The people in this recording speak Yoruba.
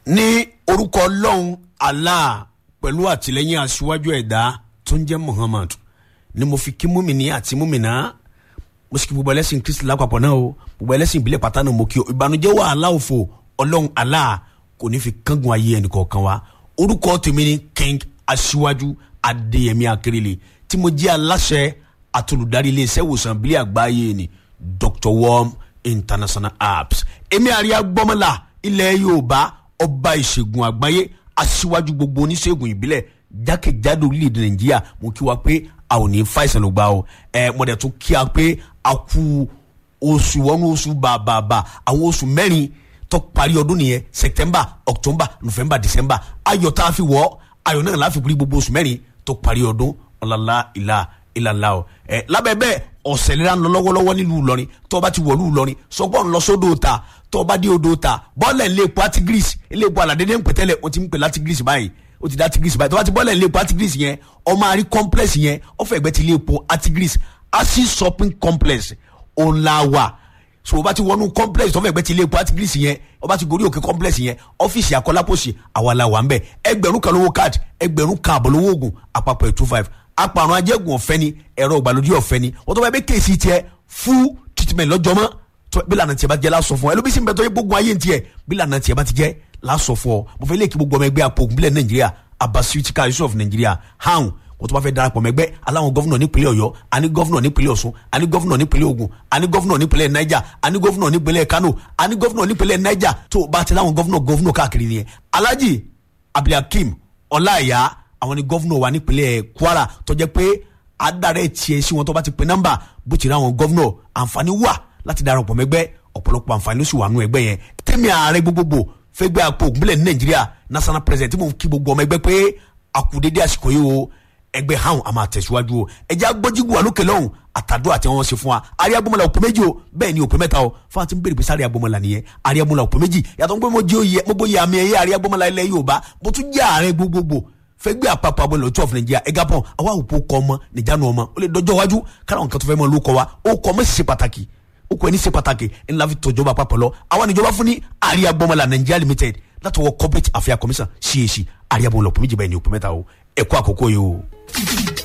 ní orúkọ ọlọ́run allah pẹ̀lú àtìlẹ́yìn aṣíwájú ẹ̀dá tó ń jẹ́ muhammad ni mo fi kí múmìnì àti múmìnà mo sì kí gbogbo ẹlẹ́sìn kristi lápapọ̀ náà o gbogbo ẹlẹ́sìn ìbílẹ̀ pátá náà mo kí o ìbànújẹ́ wàhálà òfò ọlọ́run allah kò ní fi kángun ayé ẹnìkọ̀ọ̀kan wa orúkọ tèmi ni king aṣíwájú adéyẹmí akérèlé tí mo jẹ́ aláṣẹ àtolùdarí iléeṣẹ́ ìwòsàn ìbílẹ̀ àgbáyé ni dr worm international apps èmi àríyá gbọ́mọlá ilẹ̀ yorùbá ọba ìṣègùn àgbáyé aṣíwájú gbogbo oníṣègùn ìbílẹ̀ jákèjádò orílẹ̀-èdè nàìjíríà mo kí wa pé a ò ní fàìsàn ló gbà o ẹ mo dẹ̀ tún kí a pé a kú oṣù wọnú oṣù bàbàbà àwọn oṣù mẹ́rin tó parí ọdún nìyẹn september october november december ayọ̀ tá a fi wọ̀ ayọ̀ náà láfi kúrí gbogbo oṣù mẹ́rin tó parí ọdún ọ̀làlá ìlà ìlàlá o ẹ lábẹ́ bẹ́ẹ̀ ọ̀sẹ̀ lera ń lọ lọ́wọ́lọ́wọ́ nílùú Ìlọrin tó o bá ti wọ̀lú Ìlọrin sọgbọ́n ń lọ sódò ta tó o bá dé odò ta bọ́ọ̀lẹ̀ ilé epo Artigris ilé epo aládédé ń pẹ̀tẹ́lẹ̀ o ti ń pè látigris báyìí o ti dá Artigris báyìí tó o bá ti bọ́ọ̀lẹ̀ ilé epo Artigris yẹn o máa rí complex yẹn ó fẹ́ ẹgbẹ́ ti ilé epo Artigris asi shopping complex ọ̀làwà so o bá ti wọnú complex tó fẹ́ ẹgbẹ́ ti ilé epo Artigris yẹn o bá ti gorí òkè complex yẹn ọ́fíìsì akọ́lápọ̀sì àwa la wà ń bẹ̀ ẹgbẹ̀rún kan lówó card ẹgbẹ̀rún kan àbọ̀ lówó oògùn àpapọ̀ ẹ̀ two five apàrùn ajẹ́gùn ọ̀fẹ́ ni ẹ̀rọ ìgbàlódé ọ̀fẹ́ ni wọ́n tó bá yẹ bẹ́ẹ̀ kéèsì tiẹ̀ full treatment lọ́jọ́ mọ́ tó bí lànà tiẹ̀ bá jẹ́ lásọ fún ọ ẹlòmísì ń bẹ tó yẹ gbógun ayé tiẹ̀ bí lànà tiẹ̀ bá ti jẹ́ lásọ fún ọ mo fẹ́ lè kí gbogbo ọmọ ẹgbẹ́ apò ògùnbílẹ̀ nàìjíríà abasuitika yusuf nàìjíríà hàn wọ́n tó bá fẹ́ darapọ̀ mẹ́gbẹ́ aláwọn gọ́fúnà nípínlẹ̀ ọ̀yọ́ àní gọ́fúnà nípínlẹ̀ ọ̀ṣun àní gọ́fúnà nípínlẹ̀ ògùn àní gọ́fúnà nípínlẹ̀ niger àní gọ́fúnà nípínlẹ̀ kano àní gọ́fúnà nípínlẹ̀ niger tó bá ti láwọn gọ́fúnà gọ́fúnà káàkiri nìyẹn alhaji abdulhakeem ọláìyá àwọn ni gọ́fúnà wa nípínlẹ̀ kwara tó jẹ́ pé adarẹ tiẹ̀ sí wọn tó bá ti pe nọ́mbà bó ti rí àwọn gọ́vnọ̀ àǹfààní wà láti darapọ̀ mẹ́gbẹ́ ọ̀pọ̀lọpọ̀ àǹfààní ló sì wà nù ẹgbẹ́ yẹn tẹ́mi ààrẹ gbogbogbò fẹ́gbẹ́ àpò ògúnbílẹ̀ ní nàìjíríà national president tí mo kí gbogbo ọmọ ẹgbẹ́ pé àkùdédé àsìkò yìí o ẹgbẹ́ hàn á máa tẹ̀síwájú o ẹjẹ́ agbọ́jígù wà lókè lọ́hùn àtàdó àti wọn ṣe fún wa àrí agbọ́mọlá òpè méjì o bẹ́ẹ̀ ni òpè mẹ́ta o fún àti bèrè pé sáré agbọ́mọlá nìyẹn àrí agbọ́mọlá òpè méjì yàtọ̀ pé mo jẹ́ oyè mo bóyá àmì ẹ̀yẹ àrí agbọ́mọlá ilẹ̀ yorùbá mo tún jẹ́ ààrẹ gbogbogbò fẹgbẹ́ àpapọ̀ abọ́lẹ̀ ọ̀tún of Nigeria ẹ̀gá pọ̀ àwa òpó kọ́ ọmọ nìjánu ọmọ ó lè dọjọ́ wájú kára nǹkan tó fẹ́ mọ́ ló kọ́ wa ó kọ́ ọmọ sì ṣe pàtàkì ó kọ́ ẹni ṣe pàtàkì ńlá fi tọ́jọba àpapọ̀ lọ àwa níjọba fún ní àríyá gbọmọlá Nigeria limited látọwọ́ corporate affairs commission CAC àríyá bọ̀ lọ́pọ̀ méjì báyìí ní òpó mẹ́ta o ẹ̀kọ́ àkókò yìí o.